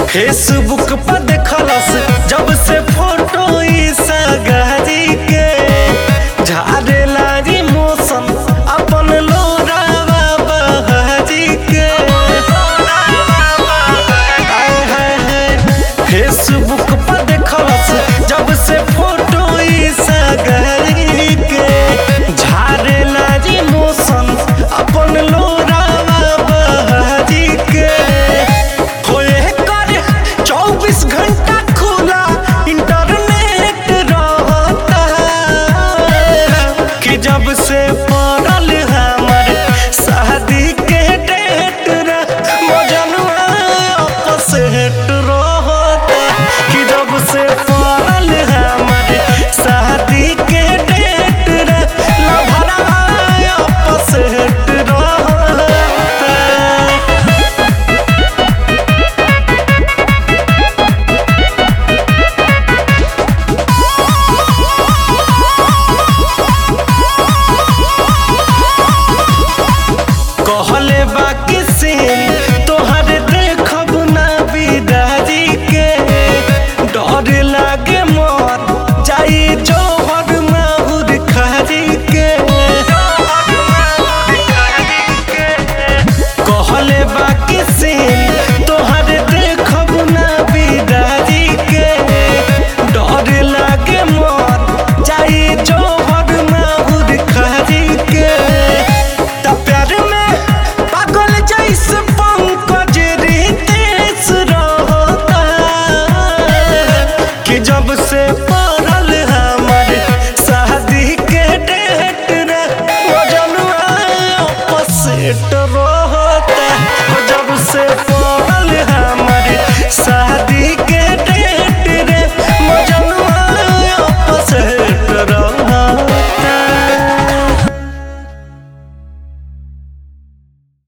Facebook पर देखलस जब से फोटो ई सगारी के झारे लागी मौसम अपन लोरावा बहारी के आय हाय हाय फेसबुक पर देखलस जब से फोटो ई सगारी के झारे लागी मौसम अपन लोरावा बहारी के होए कर चौबीस घंटा खुला इंटरनेट रहता कि जब से पड़ल हमर शादी के डेट रे मजनुआ आपस हेट रहता कि जब से पड़ल हमर शादी के डेट रे लभरा आपस हेट रहता कहले बाकी सीन तोहर देखब ना बिदारी के डर लागे मर जाई जोहर माहुर खारी के कहले बाकी सीन तोहर देखब ना बिदारी के डर लागे मर जाई जोहर माहुर खारी के त प्यार में पागल जैसे पंकज रितेश रहता कि जब से